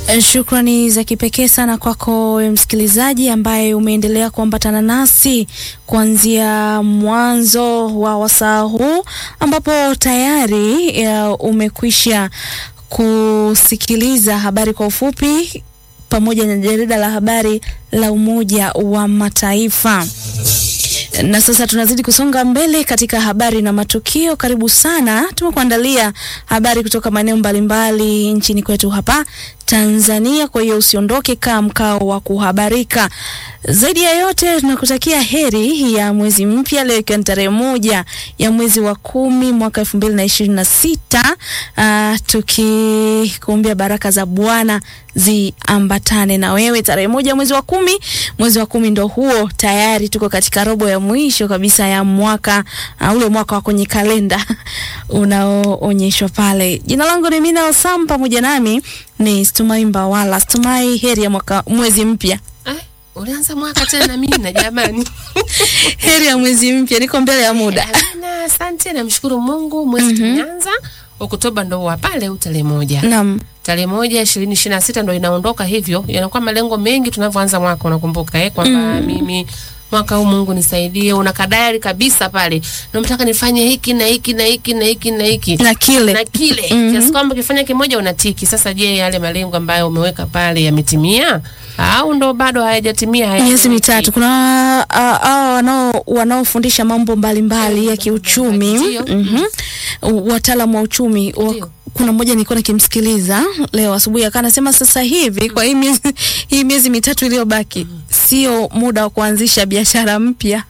Shukrani za kipekee sana kwako wewe msikilizaji ambaye umeendelea kuambatana nasi kuanzia mwanzo wa wasaa huu ambapo tayari ya umekwisha kusikiliza habari kwa ufupi pamoja na jarida la habari la Umoja wa Mataifa. Na sasa tunazidi kusonga mbele katika habari na matukio. Karibu sana, tumekuandalia habari kutoka maeneo mbalimbali nchini kwetu hapa Tanzania. Kwa hiyo usiondoke, kaa mkao wa kuhabarika. Zaidi ya yote, tunakutakia heri ya mwezi mpya, leo ikiwa ni tarehe moja ya mwezi wa kumi mwaka elfu mbili na ishirini na sita tukikuombea baraka za Bwana ziambatane na wewe. Tarehe moja mwezi wa kumi, mwezi wa kumi ndo huo, tayari tuko katika robo ya mwisho kabisa ya mwaka uh, ule mwaka wa kwenye kalenda unaoonyeshwa pale. Jina langu ni Mina Osam, pamoja nami ni Stumai Mbawala. Stumai, heri ya mwaka mwezi mpya. Eh, ulianza mwaka tena Mina jamani. Heri ya mwezi mpya, niko mbele ya muda. Amina, asante namshukuru Mungu mwezi tumeanza. Oktoba ndo wa pale tarehe moja. Naam, Tarehe moja ishirini ishirini na sita ndo inaondoka hivyo. Yanakuwa malengo mengi tunavyoanza mwaka unakumbuka eh kwamba mimi mwaka huu Mungu nisaidie, una kadari kabisa pale. Nataka nifanye hiki na hiki na hiki na hiki na hiki. na kile na kile kiasi kwamba ukifanya kimoja unatiki. Sasa je, yale malengo ambayo umeweka pale yametimia au ndo bado hayajatimia? miezi hayaeleweki? mitatu. Kuna ah, ah, wanao wanaofundisha mambo mbalimbali ya kiuchumi, Ndio. mhm, wataalamu wa uchumi wa, Ndio. kuna mmoja nilikuwa nikimsikiliza leo asubuhi akawa anasema sasa hivi kwa hii miezi, hii miezi mitatu iliyobaki sio muda wa kuanzisha biashara mpya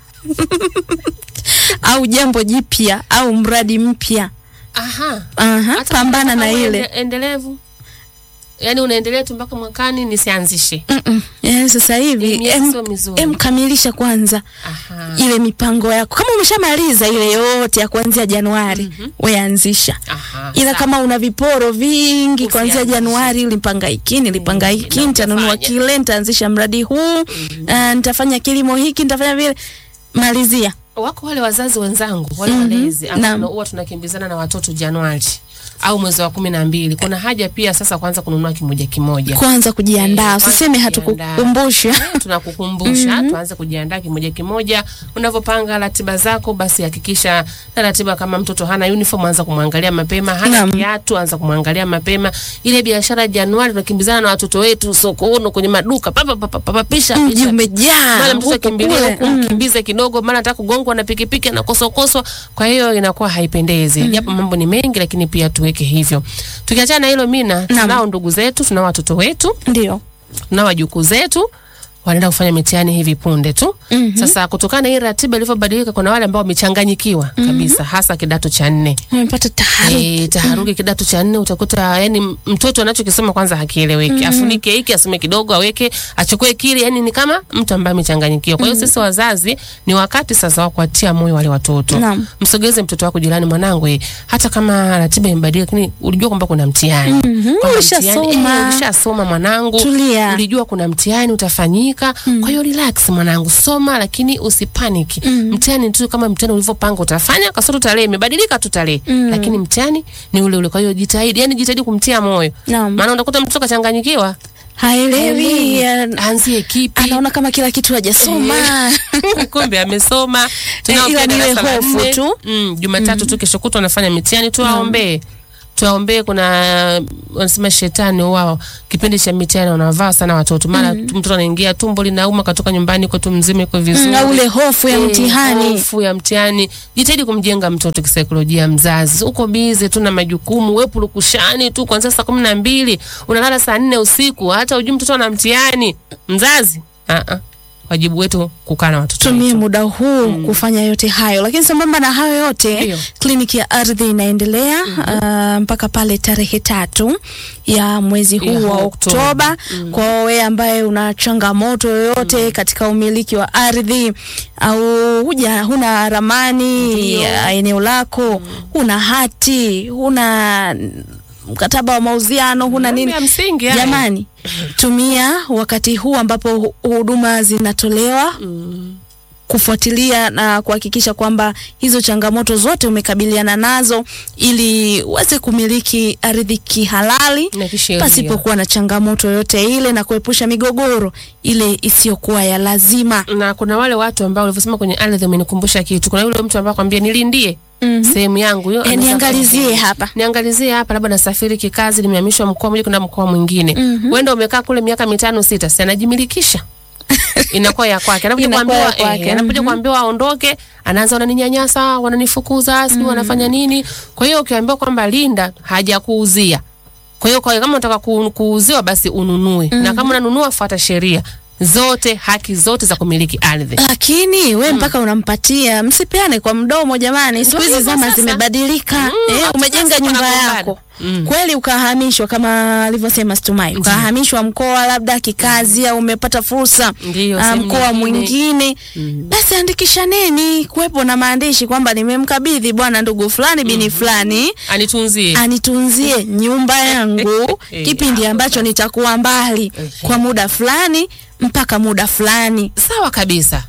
au jambo jipya au mradi mpya. Aha. Aha, Hata pambana kama na uende- ile endelevu, yaani unaendelea tu mpaka mwakani nisianzishe. Mm-mm. Yaani sasa hivi Hii miezi em, sio mizuri. em kamilisha kwanza Aha. ile mipango yako. Kama umeshamaliza ile yote ya kuanzia Januari, we anzisha. Aha. Ila sawa. kama una viporo vingi kuanzia Usianzishe. Januari, ulipanga hiki, nilipanga Mm, hiki, na nitanunua hujafanya. kile, nitaanzisha mradi huu, ah, nitafanya kilimo hiki, nitafanya vile, malizia. wako wale wazazi wenzangu wale Mhm. walezi Naam. ambao huwa tunakimbizana na watoto Januari au mwezi wa kumi na mbili. Kuna haja pia sasa kwanza kununua kimoja kimoja. Kwanza kujiandaa, Eh, usiseme kwanza kujiandaa. hatukukumbusha. Eh, tunakukumbusha tuanze kujiandaa kimoja kimoja. Unavyopanga ratiba zako, basi hakikisha na ratiba. Kama mtoto hana uniform, anza kumwangalia mapema. Hana Naam. kiatu, anza kumwangalia mapema. Ile biashara Januari tunakimbizana na watoto wetu sokoni, kwenye maduka, papa papa papa, pisha Mji pisha umejaa mara mtoto huko akimbilia kule. huku mkimbize kidogo, mara anataka kugongwa na pikipiki anakosokoswa. Kwa hiyo inakuwa haipendezi, japo mambo ni mengi, lakini pia tuweke hivyo. Tukiachana na hilo, Mina, tunao ndugu zetu, tunao watoto wetu, Ndio. tunao wajukuu zetu wanaenda kufanya mitihani hivi punde tu. Mhm. Sasa kutokana na hii ratiba ilivyobadilika, kuna wale ambao wamechanganyikiwa kabisa, hasa kidato cha nne. Nimepata taharuki. E, taharuki kidato cha nne utakuta yani mtoto anachokisoma kwanza hakieleweki. Afunike hiki asome kidogo aweke achukue kile yani ni kama mtu ambaye amechanganyikiwa. Kwa hiyo sisi wazazi ni wakati sasa wa kuatia moyo wale watoto. Naam. Msogeze mtoto wako jirani, mwanangu eh, hata kama ratiba imebadilika lakini ulijua kwamba kuna mtihani. Mhm, Kwamba ulishasoma. mtihani, eh, ulishasoma mwanangu. Tulia. Ulijua kuna mtihani utafanyika. Kwa hiyo relax mwanangu, soma lakini usipaniki. Mtihani tu kama mtihani ulivyopanga utafanya, kasoro tarehe imebadilika tu tarehe. Lakini mtihani ni ule ule. Kwa hiyo jitahidi, yani jitahidi kumtia moyo. Naam. Maana utakuta mtoto kachanganyikiwa. Haelewi. an- Aanzie kipi? Anaona kama kila kitu hajasoma. kumbe amesoma. Tunao ila pia ni ile darasa la hofu nne. tu. Mm, Jumatatu tu kesho kutwa wanafanya mitihani, tuwaombee tuwaombee. Kuna wanasema shetani wao kipindi cha mitihani wanavaa sana watoto, mara tu mtoto anaingia tumbo linauma, katoka nyumbani kwa tu mzima iko vizuri Na ule hofu ya Eh, mtihani. hofu ya mtihani. Jitahidi kumjenga mtoto kisaikolojia. Mzazi uko bize tu na majukumu, we purukushani tu kuanzia saa kumi na mbili unalala saa nne usiku, hata ujui mtoto ana mtihani. Mzazi ah -ah. wajibu wetu kukaa na watoto tumie wetu. muda huu kufanya yote hayo, lakini sambamba na hayo yote Ndio. kliniki ya ardhi inaendelea ah, mpaka pale tarehe tatu ya mwezi huu Ya wa Oktoba. Oktoba. Kwa wewe ambaye una changamoto yoyote katika umiliki wa ardhi au huja huna ramani ya eneo lako, huna hati, huna mkataba wa mauziano, huna Mambo nini, ya msingi haya. jamani, tumia wakati huu ambapo hu- huduma zinatolewa kufuatilia na kuhakikisha kwamba hizo changamoto zote umekabiliana nazo ili uweze kumiliki ardhi kihalali Na kisheria. pasipokuwa na changamoto yoyote ile na kuepusha migogoro ile isiyokuwa ya lazima. na kuna wale watu ambao ulivyosema kwenye ardhi umenikumbusha kitu. Kuna yule mtu ambaye akwambia nilindie sehemu yangu hiyo, E, anaweza niangalizie kuambia, hapa. niangalizie hapa, labda nasafiri kikazi, nimehamishwa mkoa mmoja kwenda mkoa mwingine. Wenda umekaa kule miaka mitano sita, si anajimilikisha inakuwa ya kwake. Anapokuja Inakuwa kuambiwa ya kwake, eh, anapokuja mhm. kuambiwa aondoke, anaanza wananinyanyasa, wananifukuza, sijui wanafanya nini. Kwa hiyo ukiambiwa kwamba linda, hajakuuzia. Kwa hiyo kwa kama unataka ku- kuuziwa basi ununue, na kama unanunua fuata sheria zote, haki zote za kumiliki ardhi. Lakini we mpaka unampatia, msipeane kwa mdomo jamani. Siku hizi hivyo zama sasa. zimebadilika. Mm, eh, watu umejenga sasa nyumba wanagombana. yako Mm. kweli, ukahamishwa kama alivyosema Stumai, ukahamishwa mkoa labda kikazi, au umepata fursa Ndiyo, ah, sehemu mkoa nyingine. mwingine, basi andikishaneni, kuwepo na maandishi kwamba nimemkabidhi bwana ndugu fulani bini fulani Anitunzie. anitunzie nyumba yangu Eh, kipindi ambacho nitakuwa mbali kwa muda fulani mpaka muda fulani Sawa kabisa.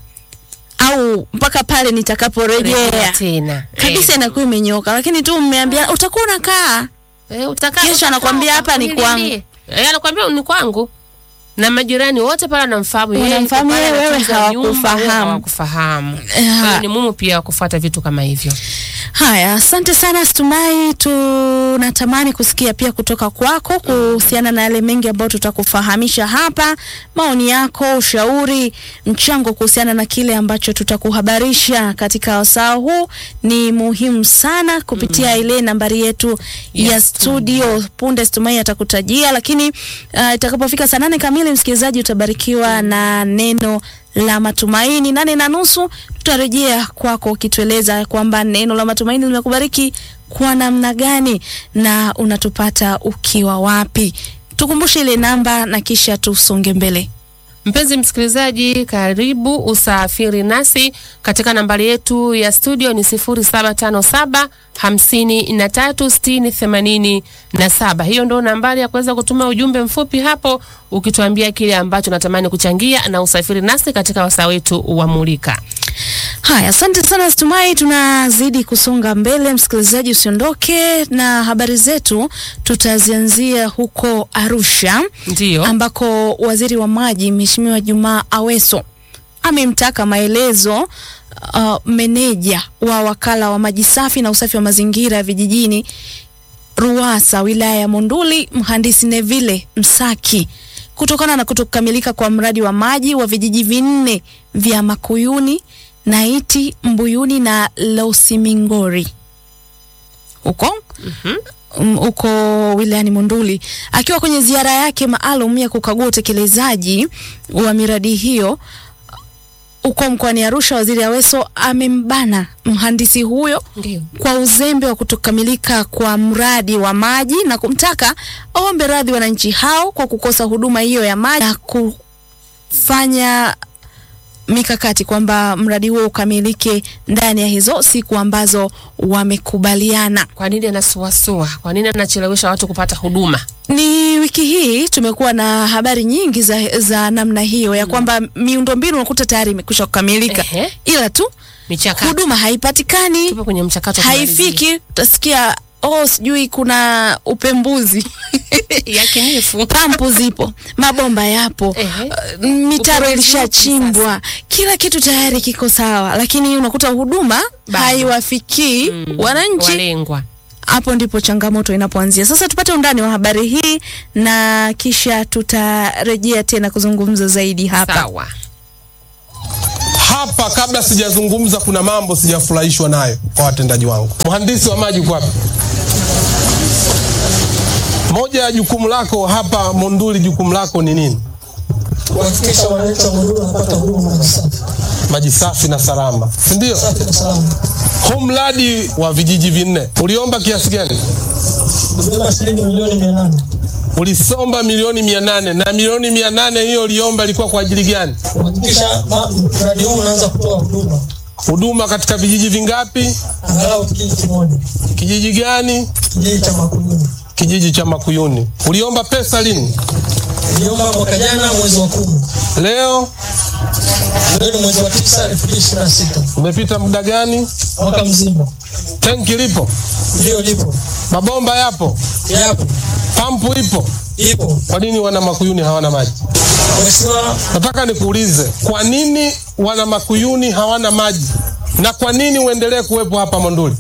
au mpaka pale Rejea nitakaporejea tena. kabisa, inakuwa imenyoka. Lakini tu mmeambia utakuwa unakaa Eh, eh, utakaa Kesho utakaa, anakwambia hapa ni utakuwa kwangu. nilindie. Eh, anakwambia ni kwangu. Na majirani wote pale wanamfahamu yeye. Wanamfahamu yuko pale yeye, wewe anatunza nyumba, hawakufahamu. wewe hawakufahamu. Eh, Kwa hiyo ni muhimu pia kufuata vitu kama hivyo. Haya, asante sana Stumai. Tunatamani kusikia pia kutoka kwako kuhusiana na yale mengi ambayo tutakufahamisha hapa, maoni yako, ushauri, mchango kuhusiana na kile ambacho tutakuhabarisha katika wasaa huu ni muhimu sana kupitia ile nambari yetu ya Yes, studio. Punde Stumai atakutajia, lakini uh, itakapofika saa nane kamili, msikilizaji, utabarikiwa na neno la matumaini. Nane na nusu tutarejea kwako ukitueleza kwamba neno la matumaini limekubariki kwa namna gani na unatupata ukiwa wapi. Tukumbushe ile namba na kisha tusonge mbele. Mpenzi msikilizaji, karibu usafiri nasi katika nambari yetu ya studio ni 0757 53 60 87. Hiyo ndio nambari ya kuweza kutuma ujumbe mfupi hapo ukituambia kile ambacho natamani kuchangia na usafiri nasi katika wasaa wetu wa Mulika. Haya, asante sana Stumai. Tunazidi kusonga mbele, msikilizaji, usiondoke na habari zetu. Tutazianzia huko Arusha Ndiyo. ambako waziri wa maji Mheshimiwa Jumaa Aweso amemtaka maelezo uh, meneja wa wakala wa maji safi na usafi wa mazingira vijijini Ruwasa wilaya ya Monduli mhandisi Neville Msaki kutokana na kutokamilika kwa mradi wa maji wa vijiji vinne vya Makuyuni, Naiti, Mbuyuni na Losimingori huko mm, huko wilayani Monduli akiwa kwenye ziara yake maalum ya kukagua utekelezaji wa miradi hiyo huko mkoani Arusha. Waziri Aweso amembana mhandisi huyo Ndiyo. kwa uzembe wa kutokamilika kwa mradi wa maji na kumtaka aombe radhi wananchi hao kwa kukosa huduma hiyo ya maji na kufanya mikakati kwamba mradi huo ukamilike ndani ya hizo siku ambazo wamekubaliana. Kwa nini anasuasua? Kwa nini anachelewesha watu kupata huduma? Ni wiki hii tumekuwa na habari nyingi za, za namna hiyo ya kwamba miundombinu unakuta tayari imekwisha kukamilika, Ehe. ila tu Michakato. huduma haipatikani, Tupo kwenye mchakato wa kumalizia. haifiki. Utasikia oh, sijui kuna upembuzi yakinifu. pampu zipo, mabomba yapo, Ehe. uh, mitaro Upembuzi ilishachimbwa, kila kitu tayari kiko sawa, lakini unakuta huduma Bado. haiwafikii wananchi. Walengwa. Hapo ndipo changamoto inapoanzia. Sasa tupate undani wa habari hii na kisha tutarejea tena kuzungumza zaidi hapa. Sawa. hapa kabla sijazungumza, kuna mambo sijafurahishwa nayo kwa watendaji wangu. Mhandisi wa maji uko wapi? Moja ya jukumu lako hapa Monduli, jukumu lako ni nini? kuhakikisha wananchi wa Monduli wanapata huduma maji safi Maji safi na salama, si ndio? safi na salama. Huu mradi wa vijiji vinne uliomba kiasi gani? Kubeba shilingi milioni mia nane Ulisomba milioni mia nane na milioni mia nane hiyo uliomba ilikuwa kwa ajili gani? kuhakikisha ma- mradi huu unaanza kutoa huduma Huduma katika vijiji vingapi? angalau kijiji kimoja, Kijiji gani? kijiji cha Makuyuni. Kijiji cha Makuyuni. Uliomba pesa lini? Niliomba mwaka jana mwezi wa kumi, Leo Leo ni mwezi wa tisa elfu mbili ishirini na sita Umepita muda gani? mwaka mzima. Tenki lipo, Ndio lipo, mabomba yapo, yapo, pampu ipo. ipo. Kwa nini wana Makuyuni hawana maji? Mheshimiwa, Nataka nikuulize, kwa nini wana Makuyuni hawana maji na kwa nini uendelee kuwepo hapa Monduli?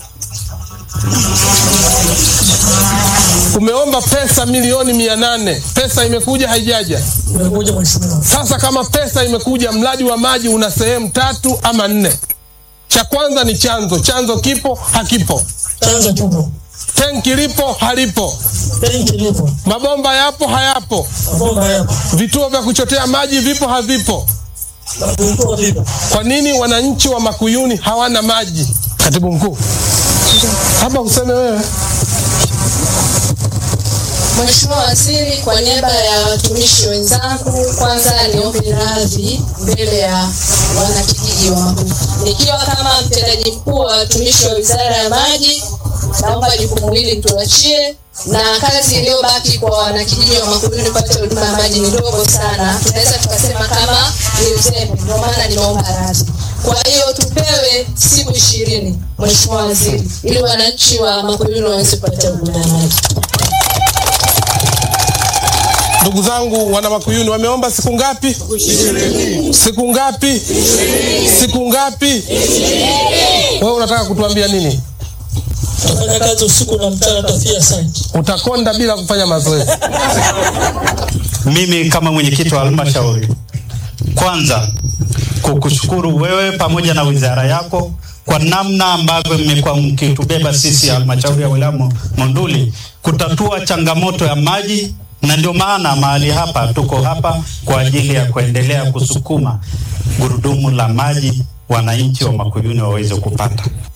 Umeomba pesa milioni mia nane, pesa imekuja haijaja? umekuja mheshimiwa. Sasa kama pesa imekuja, mradi wa maji una sehemu tatu ama nne. Cha kwanza ni chanzo, chanzo kipo hakipo, Chanzo kipo, tenki lipo halipo, tenki lipo, mabomba yapo hayapo, mabomba yapo, vituo vya kuchotea maji vipo havipo. na vituo vipo. Kwa nini wananchi wa Makuyuni hawana maji? Katibu mkuu, hapa useme wewe. Mheshimiwa Waziri, kwa niaba ya watumishi wenzangu, kwanza niombe radhi mbele ya wanakijiji wa Magugu. Nikiwa kama mtendaji mkuu wa watumishi wa Wizara ya Maji, naomba jukumu hili mtuachie, na kazi iliyobaki kwa wanakijiji wa Makuyuni kupata huduma ya maji ni ndogo sana, tunaweza tukasema kama ni uzembe, ndio maana nimeomba radhi. Kwa hiyo tupewe siku ishirini, Mheshimiwa Waziri, ili wananchi wa Makuyuni waweze kupata huduma ya maji. Ndugu zangu wana Makuyuni wameomba siku ngapi? Siku ngapi? Siku ngapi? Wewe unataka kutuambia nini? Tafanya kazi usiku na mchana, tafia site. Utakonda bila kufanya mazoezi. Mimi kama mwenyekiti wa halmashauri, kwanza kukushukuru wewe pamoja na wizara yako kwa namna ambavyo mmekuwa mkitubeba sisi halmashauri ya wilaya Mo- Monduli kutatua changamoto ya maji, na ndio maana mahali hapa tuko hapa kwa ajili ya kuendelea kusukuma gurudumu la maji wananchi wa Makuyuni waweze kupata.